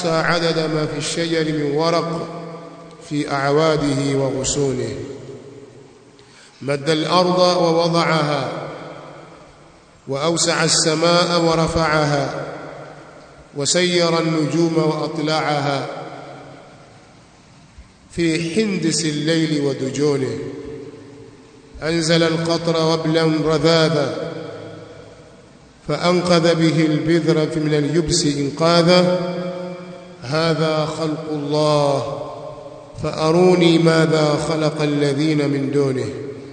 فأحصى عدد ما في الشجر من ورق في أعواده وغصونه مد الأرض ووضعها وأوسع السماء ورفعها وسير النجوم وأطلعها في حندس الليل ودجونه أنزل القطر وبلا رذاذا فأنقذ به البذر من اليبس إنقاذا هذا خلق الله فأروني ماذا خلق الذين من دونه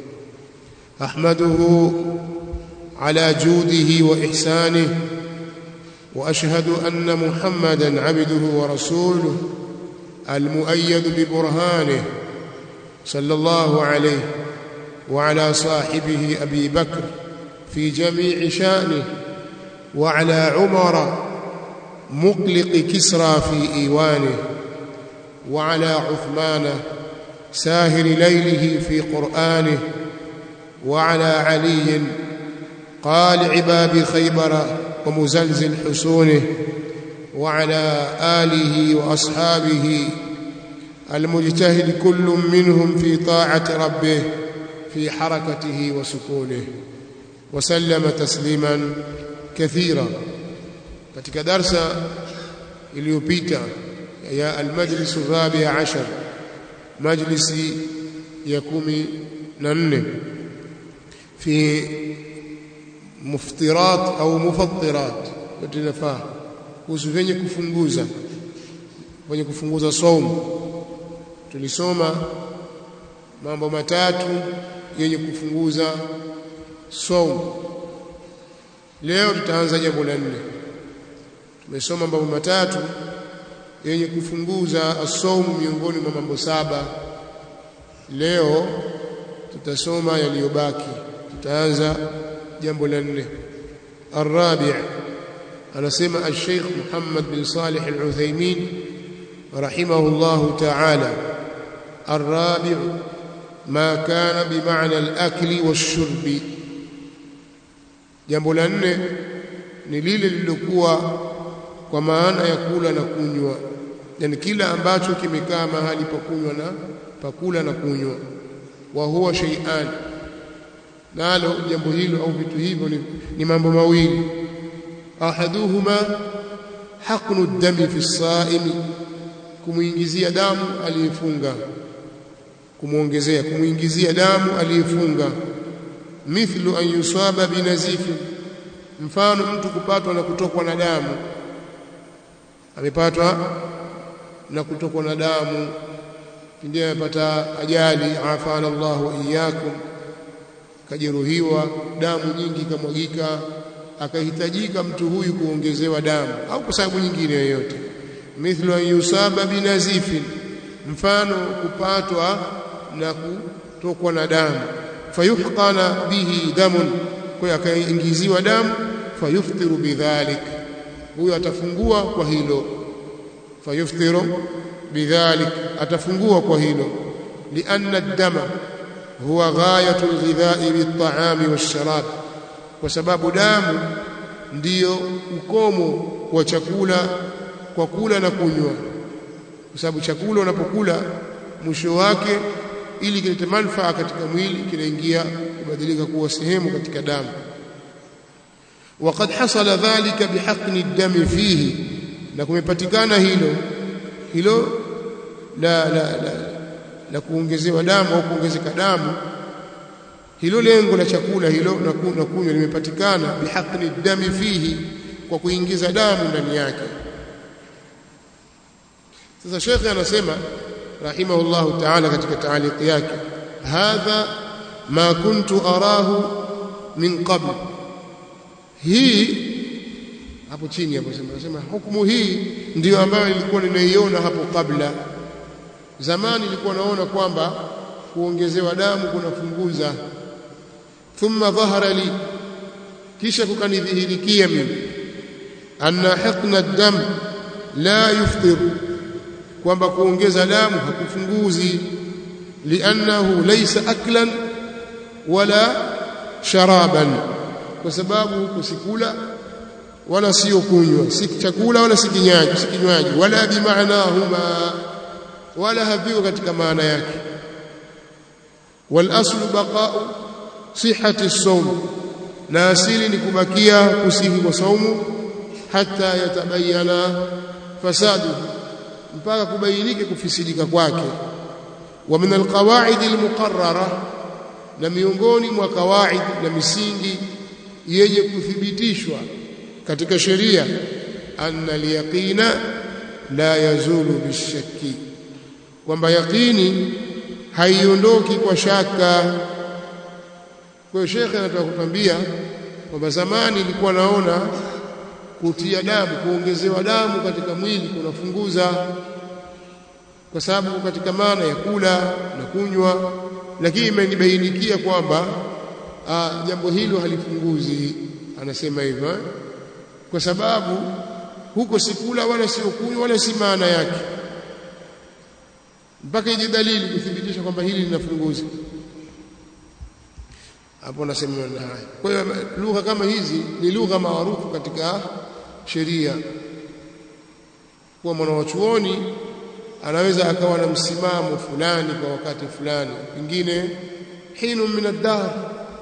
أحمده على جوده وإحسانه وأشهد أن محمدا عبده ورسوله المؤيد ببرهانه صلى الله عليه وعلى صاحبه أبي بكر في جميع شأنه وعلى عمر مقلق كسرى في إيوانه وعلى عثمان ساهر ليله في قرآنه وعلى علي قال عباب خيبر ومزلزل حصونه وعلى آله وأصحابه المجتهد كل منهم في طاعة ربه في حركته وسكونه وسلم تسليما كثيرا katika darsa iliyopita ya almajlis الرابع عشر majlisi ya kumi na nne fi muftirat au mufattirat tunafaa kuhusu venye kufunguza venye kufunguza saumu tulisoma mambo matatu yenye kufunguza saumu leo tutaanza jambo la nne tumesoma mambo matatu yenye kufunguza asaumu miongoni mwa mambo saba leo tutasoma yaliyobaki tutaanza jambo la nne الرابع anasema الشيخ محمد بن صالح العثيمين رحمه الله تعالى الرابع ما كان بمعنى الأكل والشرب jambo la nne ni lile lililokuwa kwa maana ya kula na kunywa yani kila ambacho kimekaa mahali pa kunywa na pakula na kunywa wa huwa shay'an nalo jambo hilo au vitu hivyo ni, ni mambo mawili ahaduhuma haqnu dami fi saimi kumuingizia damu aliyefunga kumuongezea kumuingizia damu aliyefunga mithlu an yusaba binazifi mfano mtu kupatwa na kutokwa na damu amepatwa na kutokwa na damu pindi amepata ajali afana Allah wa iyyakum kajeruhiwa damu nyingi kamwagika akahitajika mtu huyu kuongezewa damu au kwa sababu nyingine yoyote mithlu an yusaba binazifin mfano kupatwa na kutokwa na damu fayuhqana bihi damun kwa akaingiziwa damu fayuftiru bidhalik huyo atafungua kwa hilo fayuftiru bidhalik atafungua kwa hilo lianna ad-dama huwa ghayatu al-ghidha'i bit-ta'ami wash-sharab kwa sababu damu ndiyo ukomo wa chakula kwa kula na kunywa kwa sababu chakula unapokula mwisho wake ili kilete manufaa katika mwili kinaingia kubadilika kuwa sehemu katika damu وقد حصل ذلك بحقن الدم فيه na kumepatikana hilo hilo la la la, la kuongezewa damu au kuongezeka damu hilo lengo la chakula hilo na kunywa limepatikana bihaqni dami fihi kwa kuingiza damu ndani yake sasa shekhe anasema rahimahullahu ta'ala katika taaliki yake hadha ma kuntu arahu min qabl hii hapo chini hapo sema nasema hukumu hii ndiyo ambayo nilikuwa ninaiona hapo kabla zamani nilikuwa naona kwamba kuongezewa damu kunafunguza thumma dhahara li kisha kukanidhihirikia mimi anna hiqna ad-dam la yuftir kwamba kuongeza damu hakufunguzi liannahu laysa aklan wala sharaban kwa sababu kusikula wala sio kunywa si chakula wala si kinywaji si kinywaji wala bimaanahuma wala haviko katika maana yake wal aslu baqa'u sihhati as-sawm na asili ni kubakia kusihi kwa saumu hata yatabayana fasadu mpaka kubainike kufisidika kwake wa min alqawaid almuqarrara na miongoni mwa kawaid na misingi yenye kuthibitishwa katika sheria anna alyaqina la yazulu bishakki kwamba yaqini haiondoki kwa shaka kwa hiyo shekhe anataka kutambia kwamba zamani ilikuwa naona kutia damu kuongezewa damu katika mwili kunafunguza kwa sababu katika maana ya kula na kunywa lakini imenibainikia kwamba jambo hilo halifunguzi anasema hivyo kwa sababu huko si kula wala sio kunywa wala si maana yake mpaka ije dalili kuthibitisha kwamba hili linafunguza hapo nasema na haya kwa hiyo lugha kama hizi ni lugha maarufu katika sheria kwa mwanachuoni anaweza akawa na msimamo fulani kwa wakati fulani pengine hinu min ad-dahr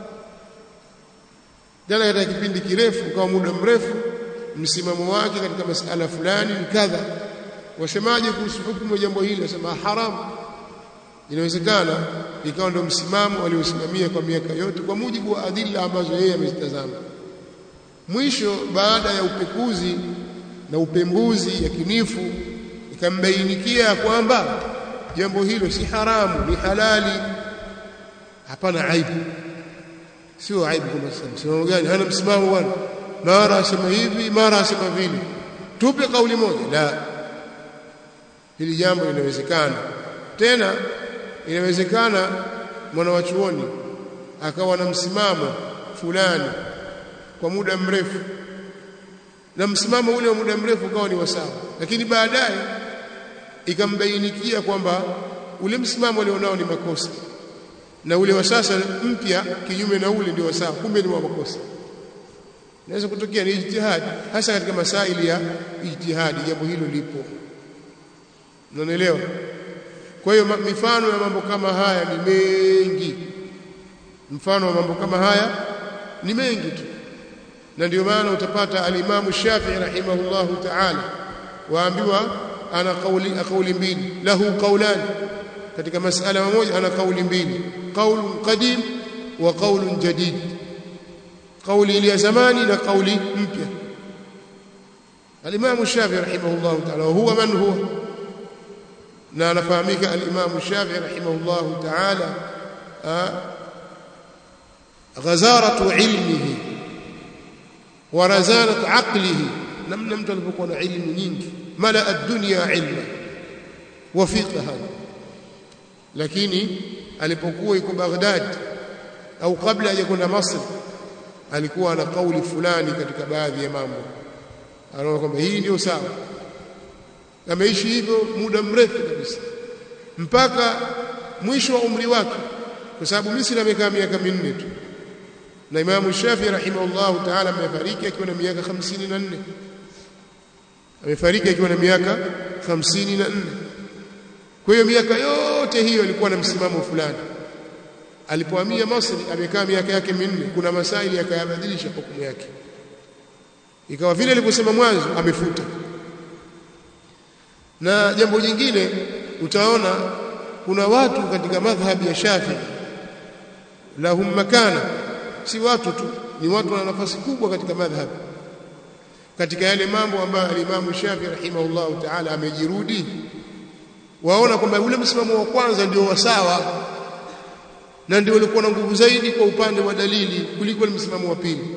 jana katika kipindi kirefu kwa muda mrefu msimamo wake katika masala fulani ni kadha wasemaje kuhusu hukumu ya jambo hili wasema haramu inawezekana ikawa ndio msimamo aliosimamia kwa miaka yote kwa mujibu wa adila ambazo yeye amezitazama mwisho baada ya upekuzi na upembuzi yakinifu ikambainikia kwamba jambo hilo si haramu ni halali hapana aibu sio aibu kama msimamo gani hana msimamo bwana mara asema hivi mara asema vile tupe kauli moja la hili jambo linawezekana tena inawezekana mwana wa chuoni akawa na msimamo fulani kwa muda mrefu na msimamo ule wa muda mrefu ukawa ni wasawa lakini baadaye ikambainikia kwamba ule msimamo alionao ni makosa na ule wa sasa mpya kinyume na ule ndio wasawa kumbe ni wa makosa naweza kutokea ni ijtihadi hasa katika masaili ya ijtihadi jambo hilo lipo unanielewa kwa hiyo mifano ya mambo kama haya ni mengi mfano wa mambo kama haya ni mengi tu na ndio maana utapata alimamu Shafi'i rahimahullahu ta'ala waambiwa ana kauli kauli mbili lahu qawlan katika masala moja ana kauli mbili qaulun qadim wa qaulun jadid kauli ile ya zamani na kauli mpya alimamu Shafi'i rahimahullahu ta'ala huwa man huwa na anafahamika alimamu Shafi'i rahimahullahu ta'ala ghazaratu ilmihi wa razanatu aqlihi namna mtu alipokuwa na ilmu nyingi mala ad-dunya ilma wa fiqha lakini alipokuwa yuko Baghdad au kabla hajakwenda Masr alikuwa na kauli fulani katika baadhi ya mambo anaona kwamba hii ndio sawa ameishi hivyo muda mrefu kabisa mpaka mwisho wa umri wake kwa sababu Misri amekaa miaka minne tu na Imam Shafi rahimahullah ta'ala amefariki akiwa na miaka 54 amefariki akiwa na miaka 54 kwa hiyo miaka yote hiyo alikuwa na msimamo fulani alipohamia Misri amekaa miaka yake minne kuna masaili yakayabadilisha hukumu yake ikawa vile alivyosema mwanzo amefuta na jambo jingine utaona kuna watu katika madhhabi ya Shafi lahum makana si watu tu ni watu wana nafasi kubwa katika madhhabi katika yale mambo ambayo alimamu Shafi rahimahullahu ta'ala amejirudi waona kwamba ule msimamo wa kwanza ndio wasawa na ndio ulikuwa na nguvu zaidi kwa upande wa dalili kuliko msimamo wa pili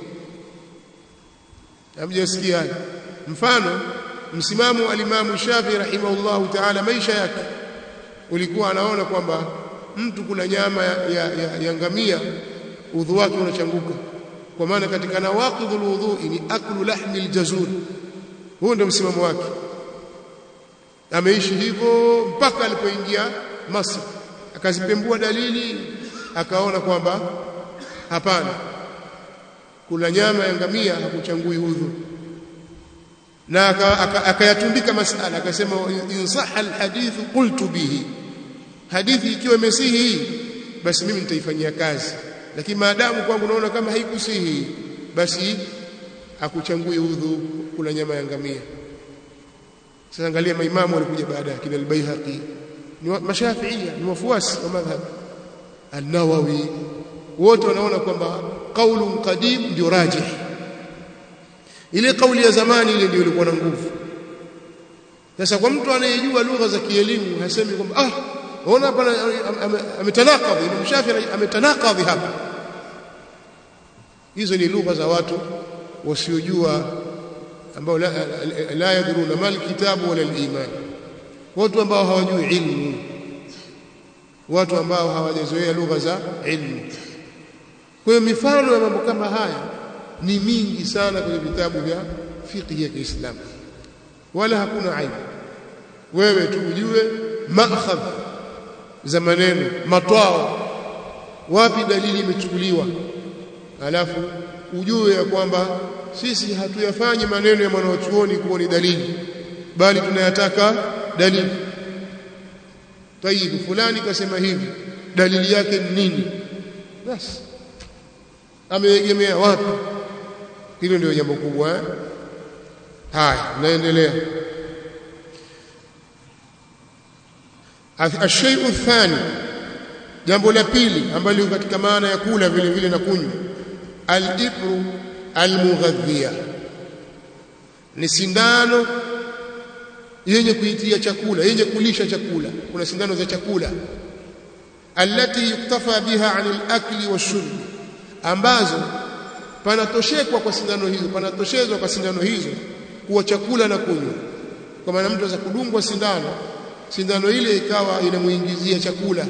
hamjasikia haya mfano msimamo wa alimamu Shafi rahimahullahu ta'ala maisha yake ulikuwa anaona kwamba mtu kula nyama ya, ya, ya, ya ngamia udhu wake unachanguka kwa maana katika nawaqidhul wudhu ni aklu lahmi aljazur huo ndio msimamo wake ameishi hivyo mpaka alipoingia Masri akazipembua dalili akaona kwamba hapana kula nyama ya ngamia hakuchangui udhu na akayatumbika masala akasema in sahha alhadith qultu bihi hadithi ikiwa imesihi basi mimi nitaifanyia kazi lakini maadamu kwangu naona kama haikusihi basi akuchangue udhu kula nyama ya ngamia sasa angalia maimamu walikuja baada ya kina al-Baihaqi ni mashafiia ni wafuasi wa madhhab an-Nawawi wote wanaona kwamba qaulun qadim ndio rajih ile kauli ya zamani ile ndio ilikuwa na nguvu sasa kwa mtu anayejua lugha za kielimu hasemi kwamba ah ona hapa ametanakadhi Imam Shafi'i ametanakadhi hapa hizo ni lugha za watu wasiojua ambao la, la, la yadruna mal kitabu wala al-iman watu ambao hawajui ilmu watu ambao hawajazoea lugha za ilmu kwa hiyo mifano ya mambo kama haya ni mingi sana kwenye vitabu vya fiqh ya Kiislamu wala hakuna aibu wewe tu ujue makhadh za maneno matwao wapi dalili imechukuliwa alafu ujue ya kwamba sisi hatuyafanyi maneno ya mwanachuoni kuwa ni dalili bali tunayataka dalili tayib fulani kasema hivi dalili yake ni nini basi ameegemea wapi hilo ndio jambo kubwa eh? haya naendelea الشيء الثاني jambo la pili ambalo katika maana ya kula vile vile na kunywa al-ibru al-mughadhiya ni sindano yenye kuitia chakula yenye kulisha chakula kuna sindano za chakula allati yuktafa biha anil akli washurbi ambazo panatoshekwa kwa sindano hizo panatoshezwa kwa sindano hizo kuwa chakula na kunywa kwa maana mtu anaweza kudungwa sindano sindano ile ikawa inamuingizia chakula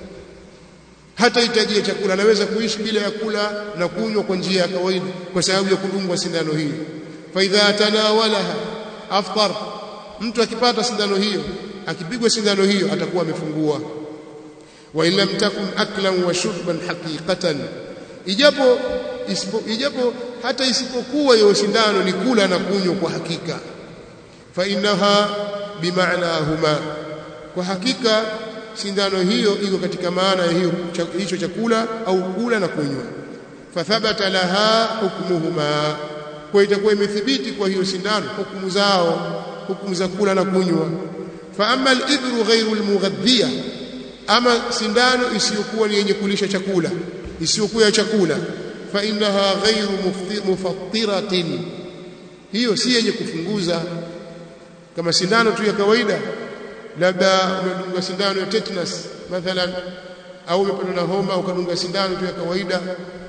hata hitajia chakula anaweza kuishi bila ya kula na kunywa kwa njia ya kawaida kwa sababu ya kudungwa sindano hiyo fa idha tanawalaha aftar mtu akipata sindano hiyo akipigwa sindano hiyo atakuwa amefungua wa illam takun aklan wa shurban haqiqatan ijapo isipo, ijapo hata isipokuwa hiyo sindano ni kula na kunywa kwa hakika fa innaha bimaanahuma kwa hakika sindano hiyo iko katika maana ya hiyo hicho chakula au kula na kunywa fathabata laha hukmuhuma kwa itakuwa imethibiti kwa hiyo sindano hukumu zao hukumu za kula na kunywa fa amma al-ibru ghayru al-mughadhiya ama sindano isiyokuwa ni yenye kulisha chakula isiyokuwa ya chakula fa innaha ghayru mufattiratin hiyo si yenye kufunguza kama sindano tu ya kawaida labda umedunga sindano ya tetanus mathalan au umepatwa na homa ukadunga sindano tu ya kawaida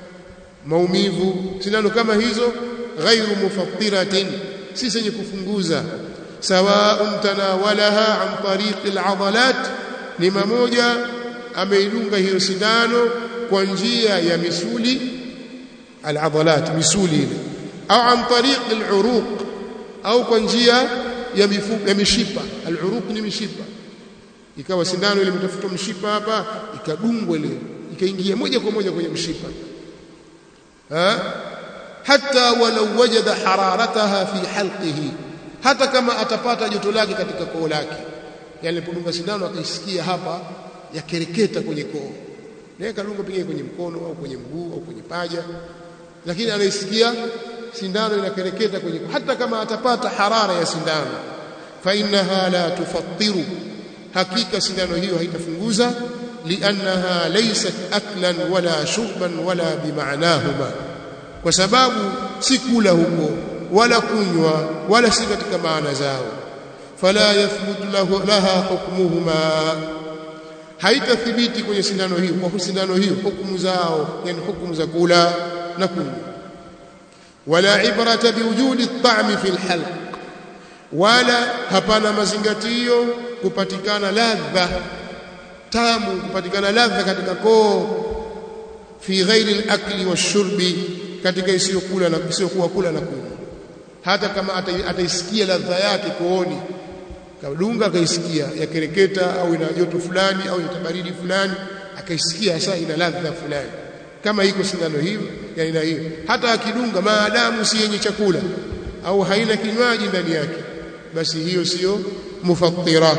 maumivu sindano kama hizo ghairu mufattiratin si zenye kufunguza sawaun tanawalaha an tariqi aladalat ni mamoja ameidunga hiyo sindano kwa njia ya misuli aladalat misuli ile au an tariqi aluruq au kwa njia ya mifupa ya mishipa aluruq ni mishipa ikawa sindano ile imetafuta mshipa hapa ikadungwa ile ikaingia moja kwa moja kwenye mshipa ha hata walau wajada hararataha fi halqihi hata kama atapata joto lake katika koo lake yani alipodunga sindano akaisikia hapa yakereketa kwenye koo naye kadunga pengine kwenye mkono au kwenye mguu au kwenye paja lakini anaisikia sindano inakereketa kwenye hata kama atapata harara ya sindano fa innaha la tufattiru hakika sindano hiyo haitafunguza liannaha laysat aklan wala shurban wala bimaanahuma kwa sababu si kula huko wala kunywa wala si katika maana zao fala yathbut lahu laha hukmuhuma haitathibiti kwenye sindano hiyo kwa sindano hiyo hukumu zao yani hukumu za kula na kunywa wala ibrata biwujudi at-ta'mi fi al-halq wala hapana mazingatio kupatikana ladha tamu kupatikana ladha katika koo fi ghairi al-akli wash-shurbi katika isiyokula na isiyokuwa kula na kunywa hata kama ataisikia ladha yake kooni kadunga akaisikia yakereketa au ina joto fulani au ina baridi fulani akaisikia hasa ina ladha fulani kama iko sindano hiyo ya aina hiyo hata akidunga maadamu si yenye chakula au haina kinywaji ndani yake basi hiyo sio mufattira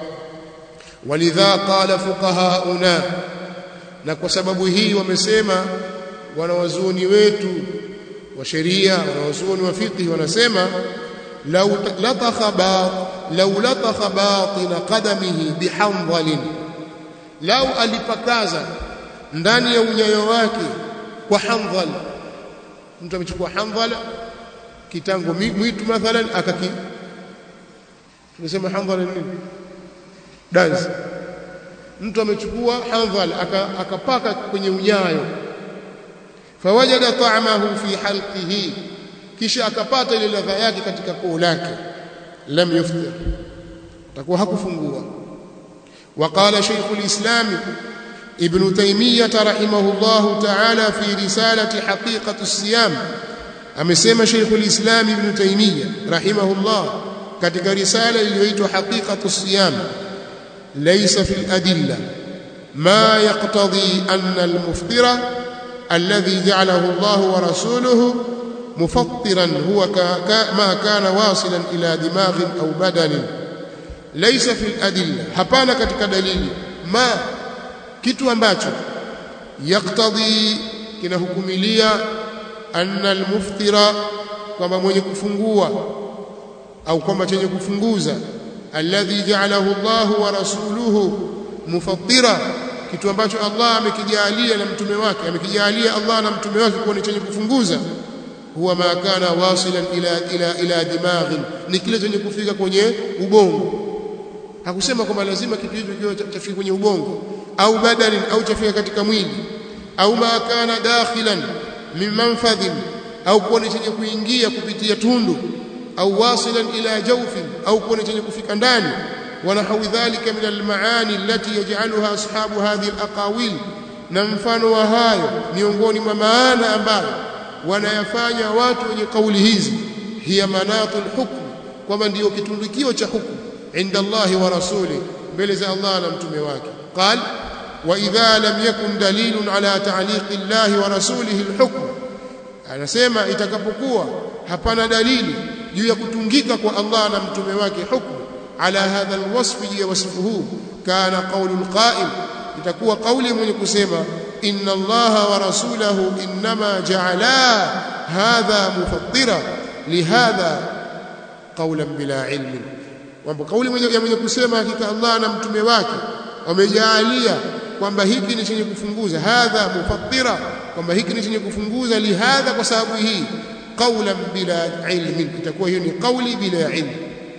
walidha qala fuqahauna na kwa sababu hii wamesema wanawazuoni wetu wa sheria wanawazuoni wa fiqh wanasema law latakha ba law latakha batina qadamihi bihamdhalin law alipakaza ndani ya unyayo wake kwa hamdhal mtu amechukua hamdhala kitango mwitu mathalan akaki tunasema hamdhala nini dansi mtu amechukua hamdhal akapaka kwenye unyayo fawajada ta'amahu fi halqihi kisha akapata ile ladha yake katika koo lake lam yuftir takuwa hakufungua وقال شيخ الإسلام ابن تيمية رحمه الله تعالى في رسالة حقيقة الصيام أمسيما شيخ الإسلام ابن تيمية رحمه الله katika risala iliyoitwa haqiqatu siyam laysa fil adilla ma yaqtadi anna al muftira alladhi ja'alahu Allah wa rasuluhu mufattiran huwa ma kana wasilan ila dimaghin au badanin laysa fil adilla hapana katika dalili ma kitu ambacho yaqtadi kinahukumilia anna al muftira kwamba mwenye kufungua au kwamba chenye kufunguza alladhi ja'alahu Allahu wa rasuluhu mufattira kitu ambacho Allah amekijalia na mtume wake amekijalia Allah na mtume wake kuwa ni chenye kufunguza huwa ma kana wasilan ila ila ila dimaghin ni kile chenye kufika kwenye ubongo hakusema kwamba lazima kitu hicho kiwe chafika kwenye ubongo au badanin au chafika katika mwili au ma kana dakhilan min manfadhin au kuwa ni chenye kuingia kupitia tundu au wasilan ila jawfin au kuwa chenye kufika ndani ونحو ذلك من المعاني التي يجعلها أصحاب هذه الأقاويل na mfano wa hayo miongoni mwa maana ambayo wanayafanya watu wenye kauli hizi hiya manatul hukm kwamba ndiyo kitundikio cha hukumu inda Allah wa rasuli mbele za Allah na mtume wake qal wa idha lam yakun dalilun ala ta'liqi Allah wa rasulihi alhukm anasema itakapokuwa hapana dalili juu ya kutungika kwa Allah na mtume wake hukumu ala hadha alwasf juu ya wasifu huu kana qawlu alqa'il itakuwa kauli mwenye kusema inna Allah wa rasulahu inma ja'ala hadha mufattira lihadha qawlan bila ilmin kwamba kauli mwenye ya mwenye kusema hakika Allah na mtume wake wamejaalia kwamba hiki ni chenye kufunguza hadha mufattira kwamba hiki ni chenye kufunguza lihadha kwa sababu hii qawlan bila ilmin itakuwa hiyo ni kauli bila ilmu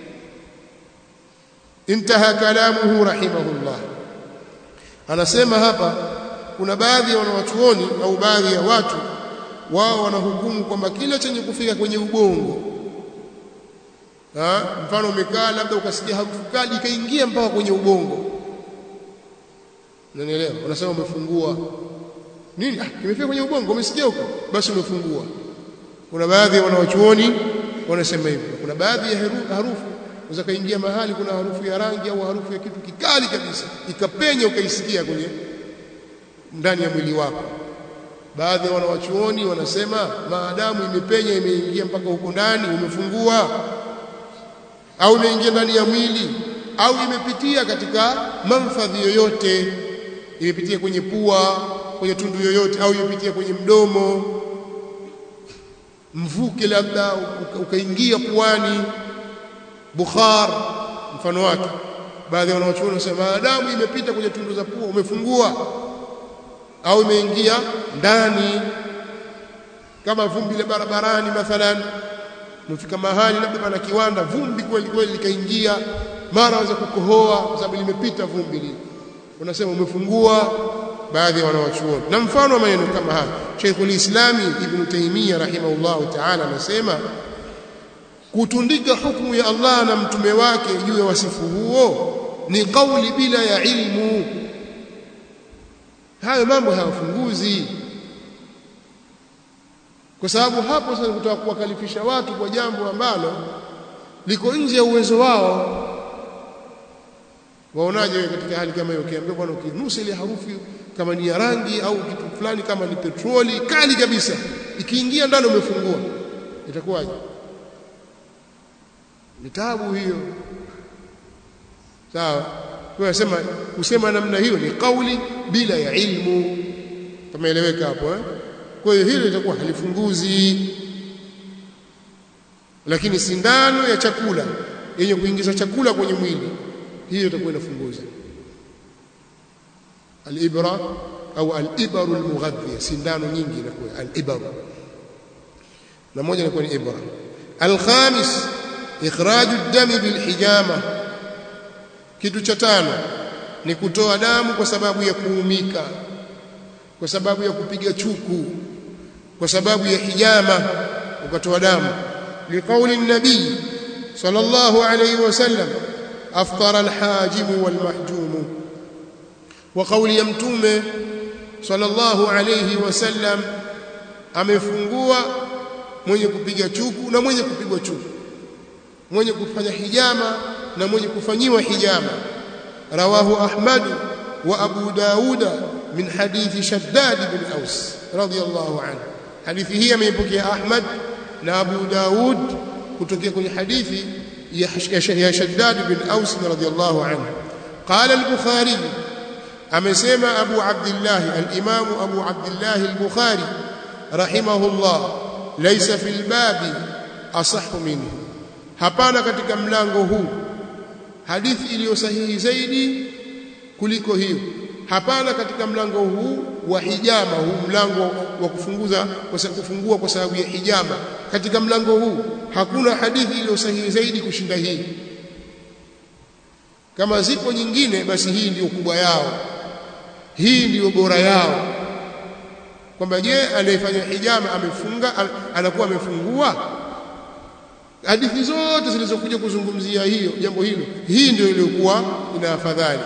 intaha kalamuhu rahimahullah anasema hapa kuna baadhi ya wanawachuoni au baadhi ya watu wao wanahukumu kwamba kile chenye kufika kwenye ubongo ha? mfano umekaa labda ukasikia harufu kali ikaingia mpaka kwenye ubongo unanielewa unasema umefungua nini ah kimefika kwenye ubongo umesikia huko basi umefungua kuna baadhi ya wanawachuoni wanasema hivyo kuna baadhi ya harufu unaweza kaingia mahali kuna harufu ya rangi au harufu ya kitu kikali kabisa ikapenya ukaisikia kwenye ndani ya mwili wako baadhi ya wanawachuoni wanasema maadamu imepenya imeingia mpaka huko ndani umefungua au imeingia ndani ya mwili au imepitia katika manfadhi yoyote imepitia kwenye pua kwenye tundu yoyote au imepitia kwenye mdomo mvuke labda ukaingia puani bukhar mfano wake baadhi ya wanawachuoni wanasema maadamu imepita kwenye tundu za pua umefungua au imeingia ndani kama vumbi la barabarani mathalan umefika mahali labda pana kiwanda vumbi kweli kweli likaingia mara waanza kukohoa kwa sababu limepita vumbi lile unasema umefungua baadhi ya wanawachuoni na mfano wa maneno kama haya Sheikhul Islami Ibn Taymiyyah rahimahullahu ta'ala anasema kutundika hukumu ya Allah na mtume wake juu ya wasifu huo ni kauli bila ya ilmu hayo mambo hayafunguzi kwa sababu hapo sasa kutaka kuwakalifisha watu kwa jambo ambalo liko nje ya uwezo wao waonaje wewe katika hali kama hiyo ukiambia bwana ukinusa ile harufu kama ni ya rangi au kitu fulani kama ni petroli kali kabisa ikiingia ndani umefungua itakuwaje ni tabu hiyo sawa kwa nasema kusema namna hiyo ni kauli bila ya ilmu tumeeleweka hapo eh kwa hiyo hilo litakuwa halifunguzi lakini sindano ya chakula yenye kuingiza chakula kwenye mwili hiyo itakuwa inafunguza alibra au alibaru almughadhiya sindano nyingi inakuwa alibaru na moja inakuwa ni ibra alkhamis ikhraju ad-dami bilhijama kitu cha tano ni kutoa damu kwa sababu ya kuumika kwa sababu ya kupiga chuku kwa sababu ya hijama ukatoa damu liqauli nabii sallallahu alayhi wasallam aftara alhajim walmahjum wa qawli ya mtume sallallahu alayhi wasallam amefungua mwenye kupiga chuku na mwenye kupigwa chuku mwenye kufanya hijama na mwenye kufanyiwa hijama rawahu ahmad wa abu dauda min hadithi shaddad bin aus radiyallahu anhu hadithi hii ameipokea ahmad na abu daud kutokea kwenye hadithi ya shaddad bin aus radiyallahu anhu qala al-bukhari amesema abu abdullah al-imam abu abdullah al-bukhari rahimahullah laysa fil babi asahhu minhu hapana katika mlango huu hadithi iliyo sahihi zaidi kuliko hiyo hapana katika mlango huu wa hijama huu mlango wa kufunguza kwa kufungua kwa sababu ya hijama katika mlango huu hakuna hadithi iliyo sahihi zaidi kushinda hii kama zipo nyingine basi hii ndiyo kubwa yao hii ndiyo bora yao kwamba je anayefanya hijama amefunga anakuwa amefungua hadithi zote zilizokuja kuzungumzia hiyo jambo hilo hii ndio iliyokuwa ina afadhali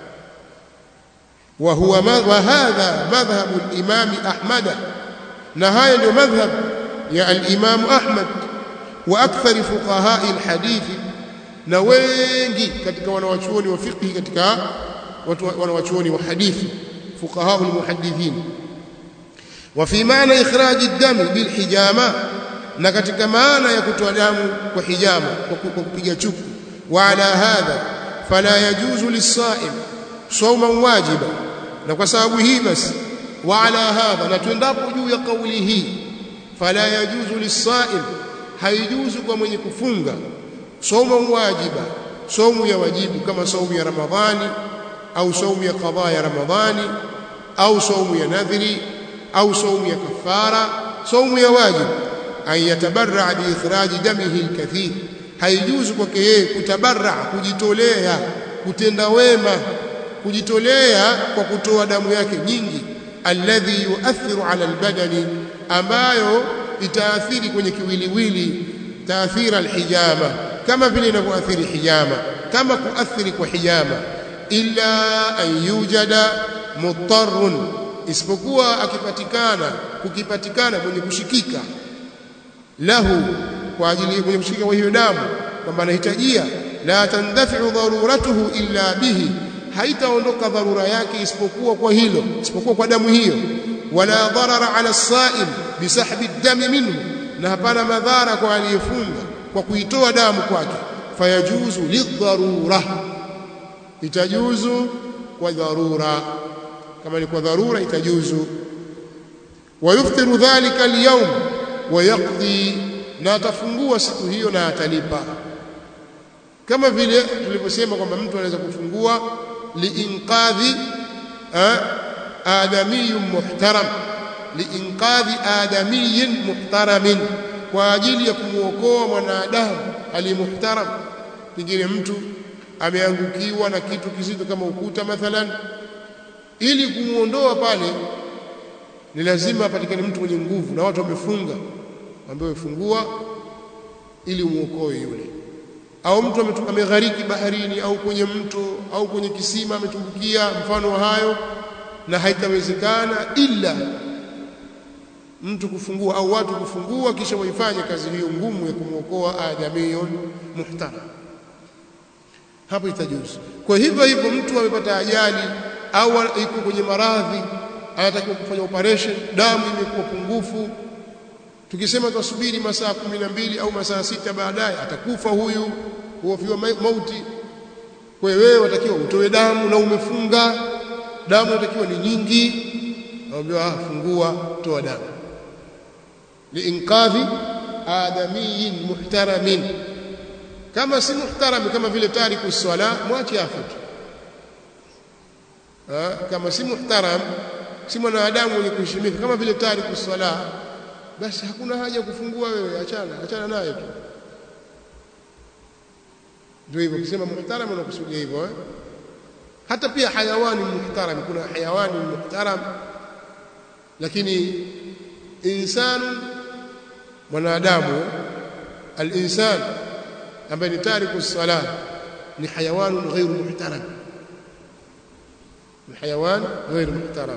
wa huwa wa hadha madhhabu al-imam ahmad na haya ndio madhhab ya al-imam ahmad wa akthar fuqaha al-hadith na wengi katika wanawachuoni wa fiqh katika watu wanawachuoni wa hadithi fuqaha al-muhaddithin wa fi maana ikhraj ad-dam bil hijama na katika maana ya kutoa damu kwa hijama kwa kupiga chuku wa ala hadha fala yajuzu lis-sa'im sawman wajiba na kwa sababu hii basi wa ala hadha na tuendapo juu ya kauli hii fala yajuzu lis-sa'im haijuzu kwa mwenye kufunga sawman wajiba saumu ya wajibu kama saumu ya ramadhani au saumu ya qadha ya ramadhani au saumu ya nadhri au saumu ya kafara saumu ya wajibu an yatabarra bi ikhraji damihi alkathir haijuzu kwake yeye kutabarra kujitolea kutenda wema kujitolea kwa kutoa damu yake nyingi alladhi yuathiru ala albadani ambayo itaathiri kwenye kiwiliwili taathira alhijama kama vile inavyoathiri hijama kama kuathiri kwa hijama illa an yujada mutarrun isipokuwa akipatikana kukipatikana mwenye kushikika lahu kwa ajili mwenye kushika kwa hiyo damu kwamba anahitajia la tandafi'u daruratuhu illa bihi haitaondoka dharura yake isipokuwa kwa hilo isipokuwa kwa damu hiyo wala darara ala as-sa'im bisahbi ad-dami minhu na hapana madhara kwa aliyefunga kwa kuitoa damu kwake fayajuzu lidharura itajuzu kwa dharura kama ni kwa dharura itajuzu wayuftiru dhalika al-yawm wayaqdi na atafungua siku hiyo na atalipa kama vile tulivyosema kwamba mtu anaweza kufungua liinqadhi adamiyyun muhtaram liinqadhi adamiyyin muhtaramin kwa ajili ya kumuokoa mwanadamu alimuhtaram pengine mtu ameangukiwa na kitu kizito kama ukuta mathalan ili kumuondoa pale ni lazima apatikane mtu mwenye nguvu na watu wamefunga ambaye fungua ili umuokoe yule au mtu ameghariki baharini au kwenye mto au kwenye kisima ametumbukia mfano wa hayo na haitawezekana ila mtu kufungua au watu kufungua kisha waifanye kazi hiyo ngumu ya kumwokoa adamiyun muhtaram hapo itajuzu kwa hivyo hivyo mtu amepata ajali au iko kwenye maradhi anatakiwa kufanya operation damu imekuwa pungufu tukisema tusubiri masaa kumi na mbili au masaa sita baadaye atakufa huyu huofiwa mauti kwa hiyo wewe watakiwa utoe damu na umefunga damu inatakiwa ni nyingi naambiwa fungua toa damu liinqadhi adamiyin muhtaramin kama si muhtarami kama vile tariku swala mwache afutu kama si muhtaram si mwanadamu mwenye kuheshimika kama vile tariku swala basi hakuna haja ya kufungua wewe achana achana naye tu ndio hivyo ukisema muhtaram unakusudia hivyo eh? hata pia hayawani muhtaram kuna hayawani muhtaram lakini insanu mwanadamu al-insan ambaye ni tariku sala ni hayawan ghairu muhtaram ni hayawan ghairu muhtaram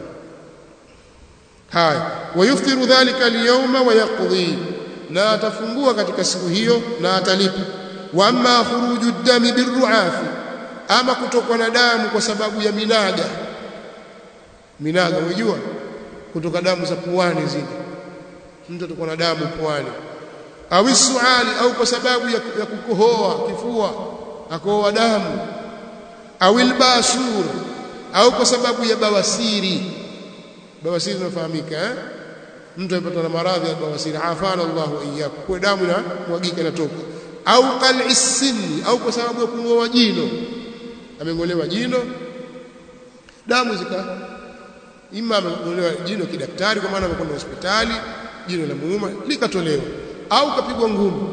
haya wayuftiru dhalika al-yawma wa yaqdi na atafungua katika siku hiyo na atalipa wa amma khuruju dami birruafi ama kutokwa na damu kwa sababu ya minaga minaga unajua kutoka damu za puani zile mtu atakuwa na damu puani au suali au kwa sababu ya, ya kukohoa kifua akohoa damu au albashur au kwa sababu ya bawasiri bawasiri inafahamika eh mtu amepata na maradhi ya bawasiri afana Allah wa iyyakum kwa damu na mwagika inatoka au qal'i sinni au kwa sababu ya kung'oa jino ameng'olewa jino damu zika ima ameng'olewa jino kidaktari kwa maana amekwenda hospitali jino la muuma likatolewa au kapigwa ngumi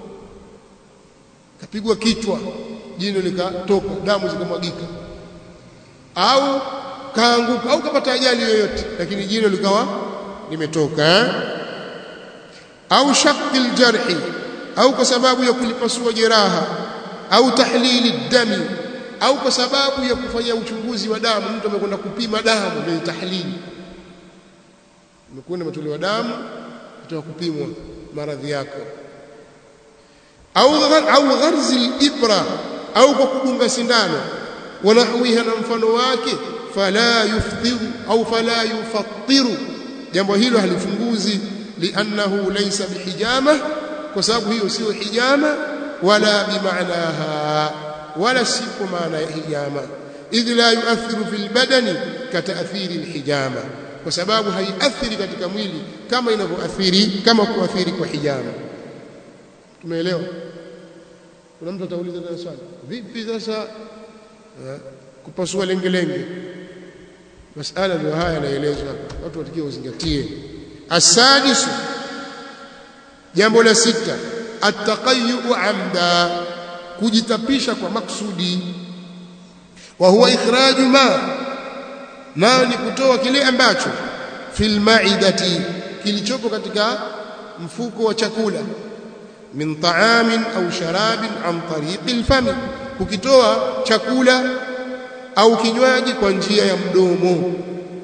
kapigwa kichwa jino likatoka damu zikamwagika au kaanguka au kapata ajali yoyote lakini jino likawa limetoka eh? au shaqil jarhi au kwa sababu ya kulipasua jeraha au tahlili dami au kwa sababu ya kufanya uchunguzi wa damu mtu amekwenda kupima damu ndio tahlili umekwenda umetolewa damu kutoka kupimwa maradhi yako au au gharzi ibra au kwa kudunga sindano wanahwiha na mfano wake fala yuftiru au fala yufattiru jambo hilo halifunguzi liannahu laysa bihijama kwa sababu hiyo sio hijama wala bimaanaha wala si kwa maana ya hijama idh la yuathiru fil badani kataathiri alhijama kwa sababu haiathiri katika mwili kama inavyoathiri kama kuathiri kwa hijama tumeelewa kuna mtu atauliza tena swali vipi sasa kupasua lengelenge masala ndio haya yanaelezwa watu watakiwa uzingatie asadisu jambo la sita attaqayyu amda kujitapisha kwa maksudi wa huwa ikhraju ma nayo ni kutoa kile ambacho fil maidati kilichopo katika mfuko wa chakula min ta'amin au sharabin an tariqi alfami kukitoa chakula au kinywaji kwa njia ya mdomo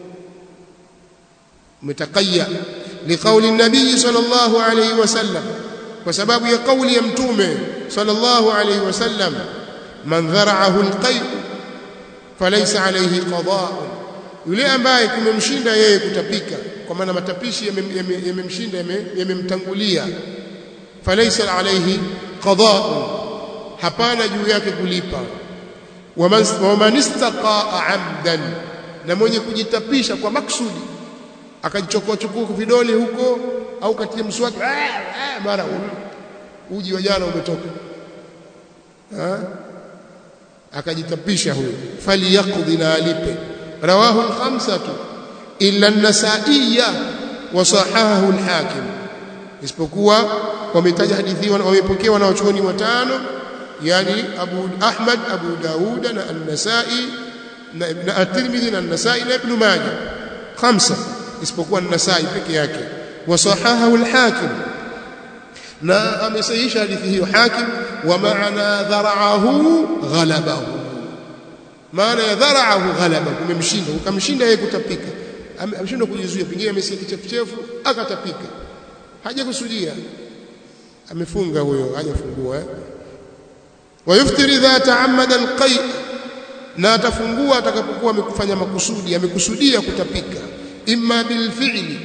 umetakaya liqauli nabii sallallahu alayhi wasallam kwa sababu ya kauli ya mtume sallallahu alayhi wasallam man dhara'ahu alqay falaysa alayhi qada'un yule ambaye kumemshinda yeye kutapika kwa maana matapishi yamemshinda yamemtangulia falaysa alayhi qada'un hapana juu yake kulipa waman istaqaa amdan na mwenye kujitapisha kwa maksudi akajichokoa chukua vidole huko au katia mswaki mara uji wa jana umetoka akajitapisha huyo faliyaqdi na alipe rawahu al-khamsatu illa an-nasaiya wa sahahahu al-hakim isipokuwa wametaja hadithi wamepokewa na wachuoni watano yani Abu Ahmad Abu Daud na An-Nasa'i na At-Tirmidhi na An-Nasa'i na Ibn Majah khamsa isipokuwa An-Nasa'i peke yake wa sahahahu al-Hakim na amesahihisha hadithi hiyo Hakim wa maana dhara'ahu ghalabahu maana ya dhara'ahu ghalabahu kumemshinda ukamshinda yeye kutapika ameshindwa kujizuia pengine amesikia kichefuchefu akatapika hajakusudia amefunga huyo hajafungua eh? wayuftiri idha ta'ammada alqay na atafungua atakapokuwa amekufanya makusudi amekusudia kutapika imma bilfi'li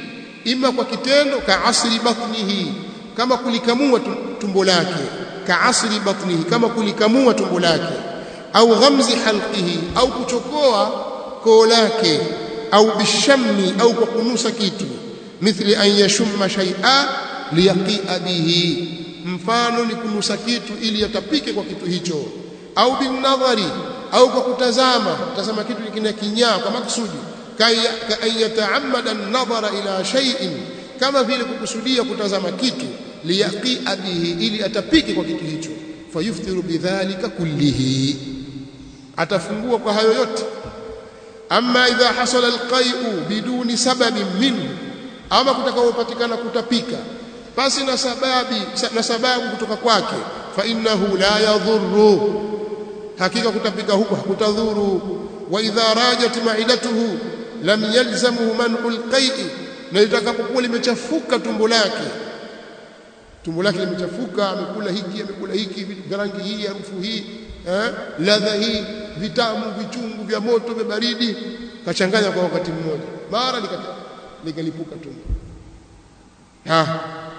ima kwa kitendo ka asri batnihi kama kulikamua tumbo lake ka asri batnihi kama kulikamua tumbo lake au ghamzi halqihi au kuchokoa koo lake au bishammi au kwa kunusa kitu mithli an yashumma shay'a liyaqia bihi mfano ni kunusa kitu ili yatapike kwa kitu hicho au binadhari au kwa kutazama tazama kitu kina kinyaa kwa maksudi ka ayataamada an-nadhara ila shay'in kama vile kukusudia kutazama kitu liyaqia bihi ili atapike kwa kitu hicho fayuftiru bidhalika kullihi atafungua kwa hayo yote amma idha hasala alqai'u biduni sababin minhu ama kutakaopatikana kutapika basi na sababi na sababu kutoka kwake fa innahu la yadhurru hakika kutapika huko hakutadhuru wa idha rajat ma'idatuhu lam yalzamuhu man'u alqai'i na litakapokuwa limechafuka tumbo lake tumbo lake limechafuka amekula hiki amekula hiki vya rangi hii harufu hii eh ladha hii vitamu vichungu vya moto vya baridi kachanganya kwa wakati mmoja mara likalipuka tumbo ha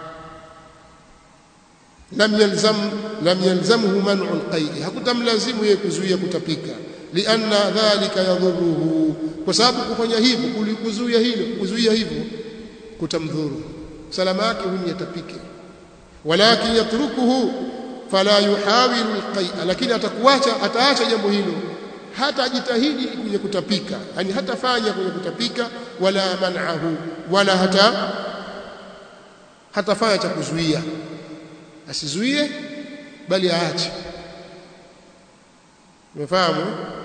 lam yalzam lam yalzamhu man'u alqai hakutamlazimu yeye kuzuia kutapika lianna dhalika yadhuruhu kwa sababu kufanya hivyo kulikuzuia hilo kuzuia hivyo kutamdhuru salama yake huyu yatapike walakin yatrukuhu fala yuhawilu alqai lakini atakuacha ataacha jambo hilo hata ajitahidi kwenye kutapika yani hatafanya kwenye kutapika wala man'ahu wala hata hatafanya cha kuzuia asizuie bali aache umefahamu